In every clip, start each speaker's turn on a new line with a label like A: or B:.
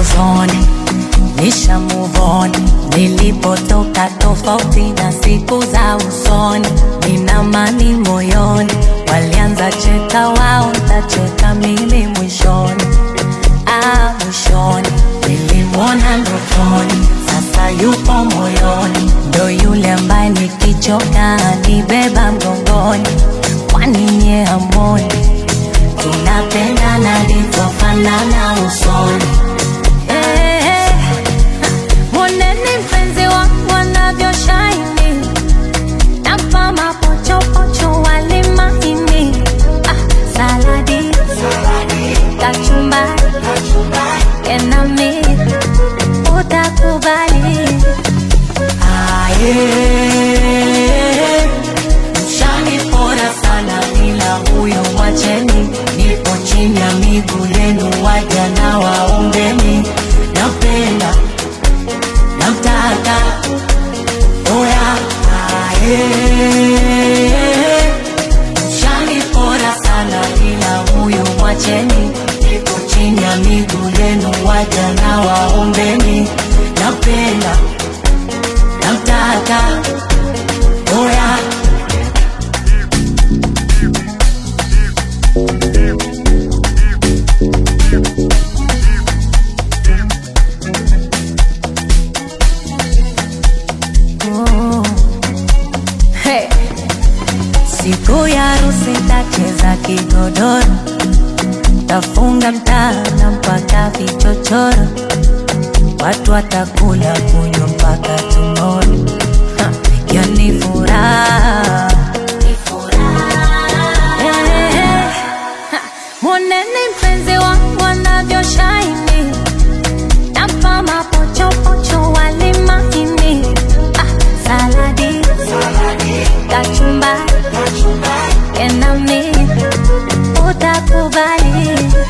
A: zone, nisha move on. Nilipotoka tofauti na siku za usoni, nina amani moyoni. Walianza cheka wao, ntacheka mimi mwishoni. Ah, mwishoni nilimwona ndotoni, sasa yupo moyoni, ndo yule ambaye nikichoka nibeba mgongoni. Kwani nye hamoni tunapendana livyofanana usoni? Eh, eh, Mwoneni mpenzi wangu anavyoshine Napa mapochopocho wali mahini ah, saladi kachumbari enami utakubali aye mshanipora sana ila huyo mwacheni nipo chini ya miguu yenu waja na waombeni napenda namtaka oya aye mshanipora sana ila huyo mwacheni nipo chini ya miguu yenu waja na waombeni napenda namtaka oya Oh. Hey. Siku ya harusi tacheza kigodoro, tafunga mtana mpaka vichochoro, watu watakula kunywa mpaka tumoro. Ha, Hiyo ni furaha Eh, eh. Ha, Mwoneni mpenzi wangu anavyoshine Napa mapochopocho wali mahini ah, saladi kachumbari enami utakubali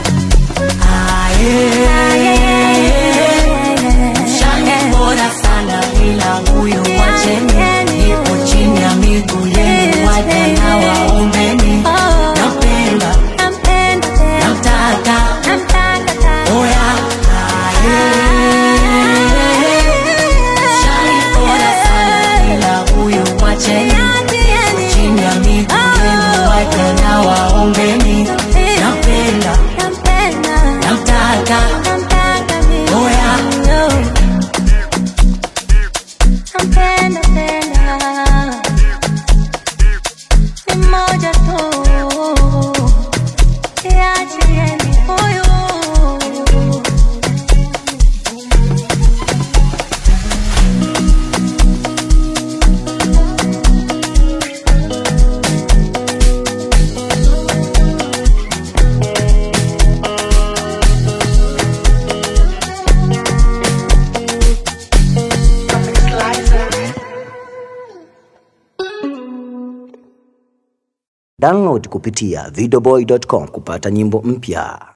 A: Shanipora sana ila huyu wacheni Nipo chini ya miguu yenu waja na waombeni Napenda, namtaka, oya aye Shanipora sana ila huyu wacheni Nipo chini ya miguu yenu waja na waombeni Napenda, namtaka, oya
B: Nampenda tena ni moja tu, iachieni huyu.
C: Download kupitia videoboy.com kupata nyimbo mpya.